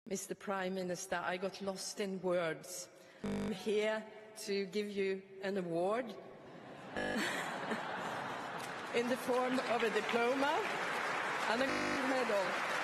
Mr. Prime Minister, I got lost in words. I'm here to give you an award in the form of a diploma and a medal.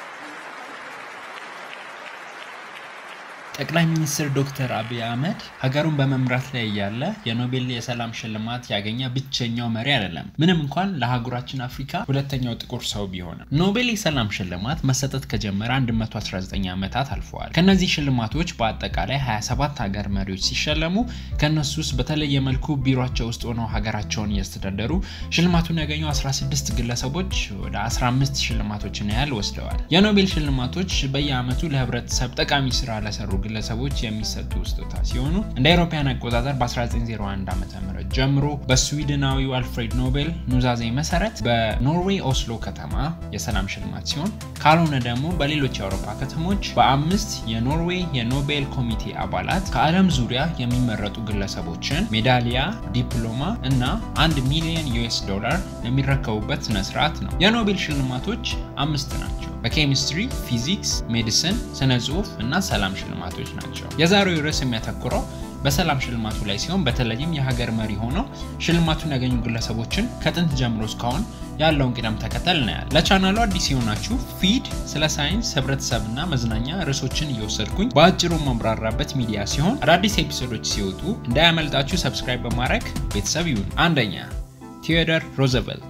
ጠቅላይ ሚኒስትር ዶክተር አብይ አህመድ ሀገሩን በመምራት ላይ እያለ የኖቤል የሰላም ሽልማት ያገኘ ብቸኛው መሪ አይደለም። ምንም እንኳን ለአህጉራችን አፍሪካ ሁለተኛው ጥቁር ሰው ቢሆንም ኖቤል የሰላም ሽልማት መሰጠት ከጀመረ 119 ዓመታት አልፈዋል። ከእነዚህ ሽልማቶች በአጠቃላይ 27 ሀገር መሪዎች ሲሸለሙ ከእነሱ ውስጥ በተለየ መልኩ ቢሮቸው ውስጥ ሆነው ሀገራቸውን እያስተዳደሩ ሽልማቱን ያገኙ 16 ግለሰቦች ወደ 15 ሽልማቶችን ያህል ወስደዋል። የኖቤል ሽልማቶች በየዓመቱ ለህብረተሰብ ጠቃሚ ስራ ለሰሩ ግለሰቦች የሚሰጡ ስጦታ ሲሆኑ እንደ አውሮፓውያን አቆጣጠር በ1901 ዓ ም ጀምሮ በስዊድናዊው አልፍሬድ ኖቤል ኑዛዜ መሰረት በኖርዌይ ኦስሎ ከተማ የሰላም ሽልማት ሲሆን ካልሆነ ደግሞ በሌሎች የአውሮፓ ከተሞች በአምስት የኖርዌይ የኖቤል ኮሚቴ አባላት ከዓለም ዙሪያ የሚመረጡ ግለሰቦችን ሜዳሊያ፣ ዲፕሎማ እና አንድ ሚሊዮን ዩኤስ ዶላር የሚረከቡበት ስነስርዓት ነው። የኖቤል ሽልማቶች አምስት ናቸው። በኬሚስትሪ፣ ፊዚክስ፣ ሜዲሲን፣ ስነ ጽሁፍ እና ሰላም ሽልማቶች ናቸው። የዛሬው ርዕስ የሚያተኩረው በሰላም ሽልማቱ ላይ ሲሆን በተለይም የሀገር መሪ ሆነው ሽልማቱን ያገኙ ግለሰቦችን ከጥንት ጀምሮ እስካሁን ያለውን ቅደም ተከተል እናያል። ለቻናሉ አዲስ የሆናችሁ ፊድ ስለ ሳይንስ፣ ህብረተሰብና መዝናኛ ርዕሶችን እየወሰድኩኝ በአጭሩ ማብራራበት ሚዲያ ሲሆን አዳዲስ ኤፒሶዶች ሲወጡ እንዳያመልጣችሁ ሰብስክራይብ በማድረግ ቤተሰብ ይሁን። አንደኛ ቴዎዶር ሮዘቨልት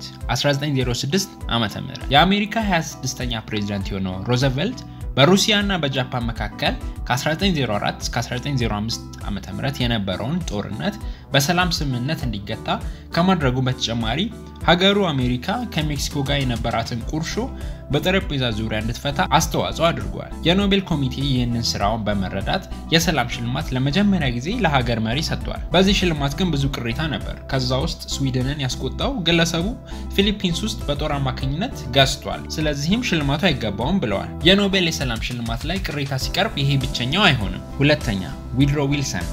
1906 ዓ ም የአሜሪካ 26ኛ ፕሬዚዳንት የሆነው ሮዘቨልት በሩሲያ እና በጃፓን መካከል ከ1904 እስከ 1905 ዓ ም የነበረውን ጦርነት በሰላም ስምምነት እንዲገታ ከማድረጉ በተጨማሪ ሀገሩ አሜሪካ ከሜክሲኮ ጋር የነበራትን ቁርሾ በጠረጴዛ ዙሪያ እንድትፈታ አስተዋጽኦ አድርጓል። የኖቤል ኮሚቴ ይህንን ስራውን በመረዳት የሰላም ሽልማት ለመጀመሪያ ጊዜ ለሀገር መሪ ሰጥቷል። በዚህ ሽልማት ግን ብዙ ቅሬታ ነበር። ከዛ ውስጥ ስዊድንን ያስቆጣው ግለሰቡ ፊሊፒንስ ውስጥ በጦር አማካኝነት ገዝቷል፣ ስለዚህም ሽልማቱ አይገባውም ብለዋል። የኖቤል የሰላም ሽልማት ላይ ቅሬታ ሲቀርብ ይሄ ብቸኛው አይሆንም። ሁለተኛ ዊድሮ ዊልሰን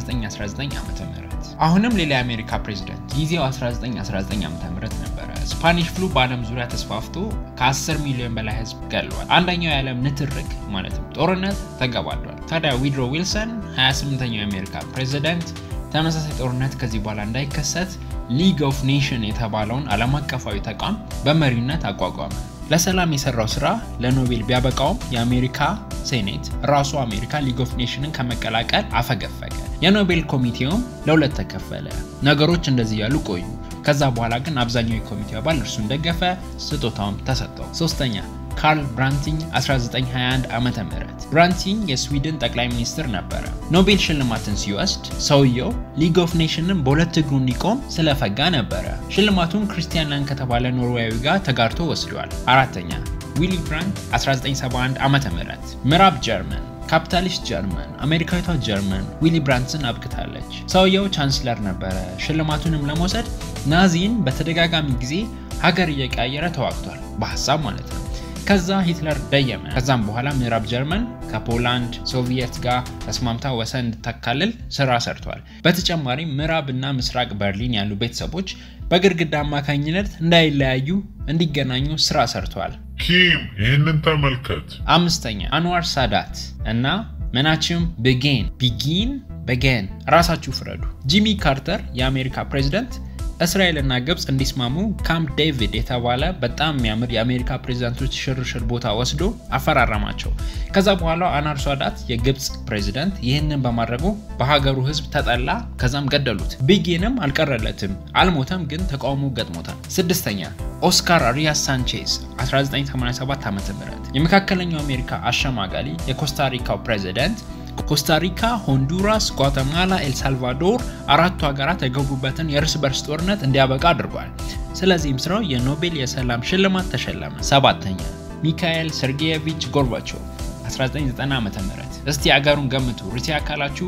1919 ዓ ም አሁንም ሌላ የአሜሪካ ፕሬዚደንት ጊዜው 1919 ዓ ም ነበረ። ስፓኒሽ ፍሉ በዓለም ዙሪያ ተስፋፍቶ ከ10 ሚሊዮን በላይ ህዝብ ገሏል። አንደኛው የዓለም ንትርክ ማለትም ጦርነት ተገባዷል። ታዲያ ዊድሮ ዊልሰን 28ኛው የአሜሪካ ፕሬዚደንት ተመሳሳይ ጦርነት ከዚህ በኋላ እንዳይከሰት ሊግ ኦፍ ኔሽን የተባለውን ዓለም አቀፋዊ ተቋም በመሪነት አቋቋመ። ለሰላም የሰራው ስራ ለኖቤል ቢያበቃውም የአሜሪካ ሴኔት ራሱ አሜሪካ ሊግ ኦፍ ኔሽንን ከመቀላቀል አፈገፈገ። የኖቤል ኮሚቴውም ለሁለት ተከፈለ። ነገሮች እንደዚህ ያሉ ቆዩ። ከዛ በኋላ ግን አብዛኛው የኮሚቴው አባል እርሱን ደገፈ፣ ስጦታውም ተሰጠው። ሶስተኛ ካርል ብራንቲንግ 1921 ዓ ም ብራንቲንግ የስዊድን ጠቅላይ ሚኒስትር ነበረ። ኖቤል ሽልማትን ሲወስድ ሰውየው ሊግ ኦፍ ኔሽንን በሁለት እግሩ እንዲቆም ስለፈጋ ነበረ። ሽልማቱን ክሪስቲያን ላን ከተባለ ኖርዌያዊ ጋር ተጋርቶ ወስዷል። አራተኛ ዊሊ ብራንት 1971 ዓ ም ምዕራብ ጀርመን ካፒታሊስት ጀርመን አሜሪካዊቷ ጀርመን ዊሊ ብራንትስን አብቅታለች። ሰውየው ቻንስለር ነበረ። ሽልማቱንም ለመውሰድ ናዚን በተደጋጋሚ ጊዜ ሀገር እየቀያየረ ተዋግቷል፣ በሀሳብ ማለት ነው። ከዛ ሂትለር ደየመ። ከዛም በኋላ ምዕራብ ጀርመን ከፖላንድ ሶቪየት ጋር ተስማምታ ወሰን እንድታካልል ስራ ሰርቷል። በተጨማሪም ምዕራብ እና ምስራቅ በርሊን ያሉ ቤተሰቦች በግድግዳ አማካኝነት እንዳይለያዩ እንዲገናኙ ስራ ሰርቷል። ኪም ይህንን ተመልከት። አምስተኛ አንዋር ሳዳት እና መናችም ብጌን ቢጊን በጌን ራሳችሁ ፍረዱ። ጂሚ ካርተር የአሜሪካ ፕሬዚደንት እስራኤልና ግብፅ እንዲስማሙ ካምፕ ዴቪድ የተባለ በጣም የሚያምር የአሜሪካ ፕሬዚዳንቶች ሽርሽር ቦታ ወስዶ አፈራረማቸው። ከዛ በኋላ አንዋር ሳዳት የግብፅ ፕሬዚደንት ይህንን በማድረጉ በሀገሩ ሕዝብ ተጠላ። ከዛም ገደሉት። ቢጌንም አልቀረለትም፣ አልሞተም፣ ግን ተቃውሞ ገጥሞታል። ስድስተኛ ኦስካር አሪያስ ሳንቼዝ 1987 ዓ ም የመካከለኛው አሜሪካ አሸማጋሊ የኮስታሪካው ፕሬዚደንት ኮስታሪካ፣ ሆንዱራስ፣ ጓተማላ፣ ኤልሳልቫዶር አራቱ ሀገራት የገቡበትን የእርስ በርስ ጦርነት እንዲያበቃ አድርጓል። ስለዚህም ስራው የኖቤል የሰላም ሽልማት ተሸለመ። ሰባተኛ ሚካኤል ሰርጌየቪች ጎርባቾቭ 1990 ዓ ም እስቲ አገሩን ገምቱ። ሩሲያ ካላችሁ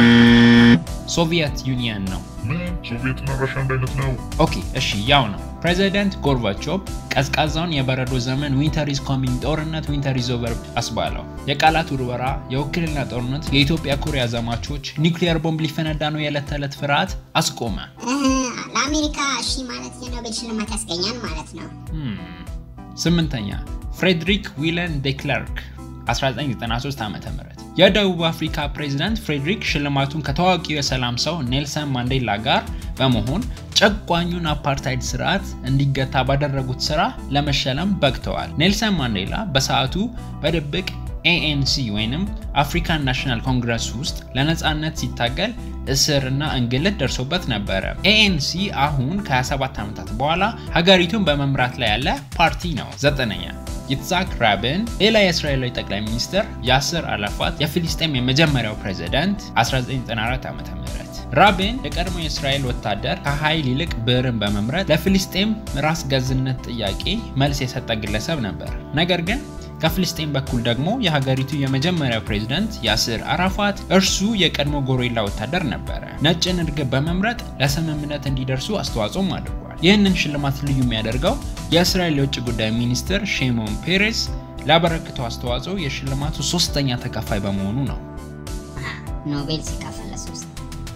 ሶቪየት ዩኒየን ነው። ምን ሶቪየትና ራሻ አንድ አይነት ነው? ኦኬ እሺ፣ ያው ነው። ፕሬዚደንት ጎርባቾቭ ቀዝቃዛውን የበረዶ ዘመን ዊንተር ኢዝ ኮሚንግ ጦርነት ዊንተር ኢዝ ኦቨር አስባለው። የቃላት ውርወራ፣ የውክልና ጦርነት፣ የኢትዮጵያ ኮሪያ ዘማቾች፣ ኒውክሊየር ቦምብ ሊፈነዳ ነው የዕለት ተዕለት ፍርሃት አስቆመ። ለአሜሪካ እሺ ማለት የኖቤል ሽልማት ያስገኛል ማለት ነው። ስምንተኛ ፍሬድሪክ ዊለን ዴክለርክ 1993 ዓ ም የደቡብ አፍሪካ ፕሬዚዳንት ፍሬድሪክ ሽልማቱን ከታዋቂው የሰላም ሰው ኔልሰን ማንዴላ ጋር በመሆን ጨቋኙን አፓርታይድ ስርዓት እንዲገታ ባደረጉት ስራ ለመሸለም በቅተዋል። ኔልሰን ማንዴላ በሰዓቱ በድብቅ ኤኤንሲ ወይንም አፍሪካን ናሽናል ኮንግረስ ውስጥ ለነፃነት ሲታገል እስር እና እንግልት ደርሶበት ነበረ። ኤኤንሲ አሁን ከ27 ዓመታት በኋላ ሀገሪቱን በመምራት ላይ ያለ ፓርቲ ነው። ዘጠነኛ ይትዛክ ራብን ሌላ የእስራኤላዊ ጠቅላይ ሚኒስትር ያስር አረፋት የፊሊስጤም የመጀመሪያው ፕሬዚዳንት 1994 ዓ ም ራቢን የቀድሞ የእስራኤል ወታደር ከኃይል ይልቅ ብዕርን በመምረጥ ለፊሊስጤም ራስ ገዝነት ጥያቄ መልስ የሰጠ ግለሰብ ነበር። ነገር ግን ከፍልስጤን በኩል ደግሞ የሀገሪቱ የመጀመሪያው ፕሬዝዳንት ያስር አራፋት እርሱ የቀድሞ ጎሬላ ወታደር ነበረ። ነጭን እርግብ በመምረጥ ለስምምነት እንዲደርሱ አስተዋጽኦም አድርጓል። ይህንን ሽልማት ልዩ የሚያደርገው የእስራኤል የውጭ ጉዳይ ሚኒስትር ሼሞን ፔሬስ ላበረክተው አስተዋጽኦ የሽልማቱ ሶስተኛ ተካፋይ በመሆኑ ነው። ኖቤል ሲካፈል ለሶስት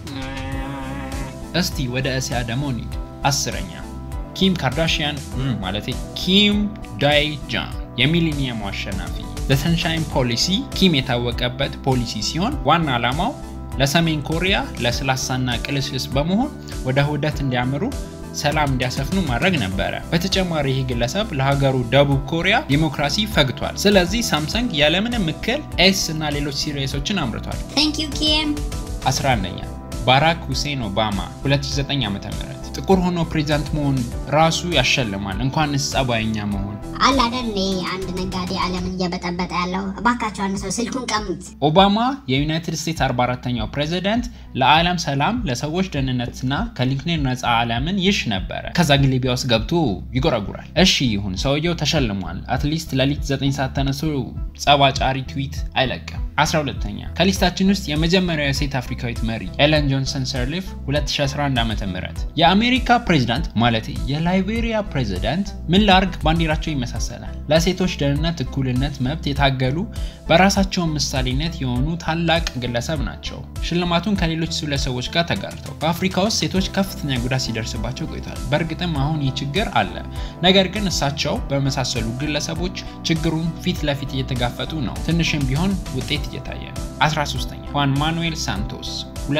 እስቲ ወደ እስያ ደግሞ እንሂድ። አስረኛ ኪም ካርዳሽያን ማለት ኪም ዳይ ጃን የሚሊኒየሙ አሸናፊ ለሰንሻይን ፖሊሲ ኪም የታወቀበት ፖሊሲ ሲሆን ዋና ዓላማው ለሰሜን ኮሪያ ለስላሳና ቅልስልስ በመሆን ወደ ውህደት እንዲያምሩ ሰላም እንዲያሰፍኑ ማድረግ ነበረ። በተጨማሪ ይህ ግለሰብ ለሀገሩ ደቡብ ኮሪያ ዲሞክራሲ ፈግቷል። ስለዚህ ሳምሰንግ ያለምንም እክል ኤስ እና ሌሎች ሲሪየሶችን አምርቷል። ታንክ ዩ ኪም 11ኛ ባራክ ሁሴን ኦባማ 2009 ዓ.ም ጥቁር ሆኖ ፕሬዚዳንት መሆን ራሱ ያሸልማል፣ እንኳንስ ጸባይኛ መሆን። አለ አይደል እኔ አንድ ነጋዴ ዓለምን እየበጠበጠ ያለው እባካቸው አንድ ሰው ስልኩን ቀሙት። ኦባማ የዩናይትድ ስቴትስ 44ተኛው ፕሬዚዳንት ለዓለም ሰላም፣ ለሰዎች ደህንነትና ከሊንክኔር ነፃ ዓለምን ይሽ ነበረ። ከዛ ግን ሊቢያ ውስጥ ገብቶ ይጎረጉራል። እሺ ይሁን፣ ሰውየው ተሸልሟል። አትሊስት ለሊት 9 ሰዓት ተነስቶ ጸባጫሪ ትዊት አይለቅም። 12ተኛ ከሊስታችን ውስጥ የመጀመሪያው የሴት አፍሪካዊት መሪ ኤለን ጆንሰን ሰርሊፍ 2011 ዓ.ም የአሜሪካ ፕሬዚዳንት ማለት የላይቤሪያ ፕሬዚዳንት ምን ላርግ ባንዲራቸው ይመሳሰላል። ለሴቶች ደህንነት፣ እኩልነት፣ መብት የታገሉ በራሳቸው ምሳሌነት የሆኑ ታላቅ ግለሰብ ናቸው። ሽልማቱን ከሌሎች ሁለት ሰዎች ጋር ተጋርተው በአፍሪካ ውስጥ ሴቶች ከፍተኛ ጉዳት ሲደርስባቸው ቆይቷል። በእርግጥም አሁን ይህ ችግር አለ። ነገር ግን እሳቸው በመሳሰሉ ግለሰቦች ችግሩን ፊት ለፊት እየተጋፈጡ ነው። ትንሽም ቢሆን ውጤት እየታየ ነው። 13ኛ ሁዋን ማኑኤል ሳንቶስ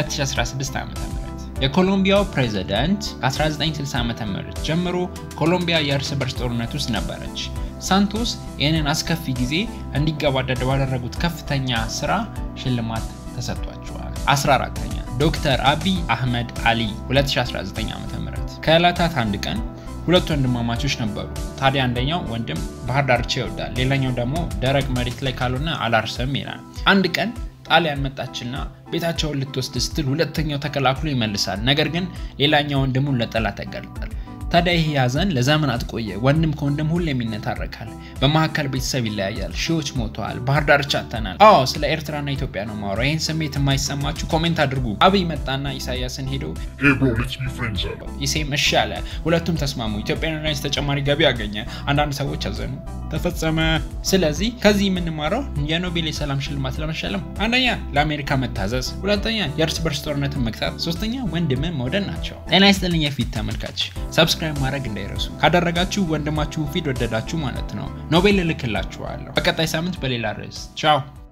2016 ዓ.ም የኮሎምቢያው ፕሬዝዳንት ከ1960 ዓ.ም ጀምሮ ኮሎምቢያ የእርስ በርስ ጦርነት ውስጥ ነበረች። ሳንቶስ ይህንን አስከፊ ጊዜ እንዲገባደድ ባደረጉት ከፍተኛ ስራ ሽልማት ተሰጥቷቸዋል። 14ኛ ዶክተር አቢይ አህመድ አሊ 2019 ዓ.ም ከዕለታት አንድ ቀን ሁለት ወንድማማቾች ነበሩ። ታዲያ አንደኛው ወንድም ባህር ዳርቻ ይወዳል፣ ሌላኛው ደግሞ ደረቅ መሬት ላይ ካልሆነ አላርስም ይላል። አንድ ቀን ጣሊያን መጣችና ቤታቸውን ልትወስድ ስትል ሁለተኛው ተከላክሎ ይመልሳል። ነገር ግን ሌላኛው ወንድሙን ለጠላት ያጋልጣል። ታዲያ ይህ ሀዘን ለዘመናት ቆየ። ወንድም ከወንድም ሁሌም ይነታረካል። በመካከል ቤተሰብ ይለያያል። ሺዎች ሞተዋል። ባህር ዳርቻ አጥተናል። አዎ ስለ ኤርትራና ኢትዮጵያ ነው ማውራ። ይህን ስሜት የማይሰማችሁ ኮሜንት አድርጉ። አብይ መጣና ኢሳያስን ሄዶ Hey bro, let's be friends up. ኢሴም እሺ አለ። ሁለቱም ተስማሙ። ኢትዮጵያን ኤርላይንስ ተጨማሪ ገቢ አገኘ። አንዳንድ ሰዎች አዘኑ። ተፈጸመ። ስለዚህ ከዚህ የምንማረው የኖቤል የሰላም ሽልማት ለመሸለም አንደኛ ለአሜሪካ መታዘዝ፣ ሁለተኛ የእርስ በርስ ጦርነትን መግታት፣ ሶስተኛ ወንድምን መውደድ ናቸው። ጤና ይስጥልኝ የፊት ተመልካች፣ ሰብስክራይብ ማድረግ እንዳይረሱ። ካደረጋችሁ ወንድማችሁ ፊት ወደዳችሁ ማለት ነው። ኖቤል እልክላችኋለሁ። በቀጣይ ሳምንት በሌላ ርዕስ ቻው።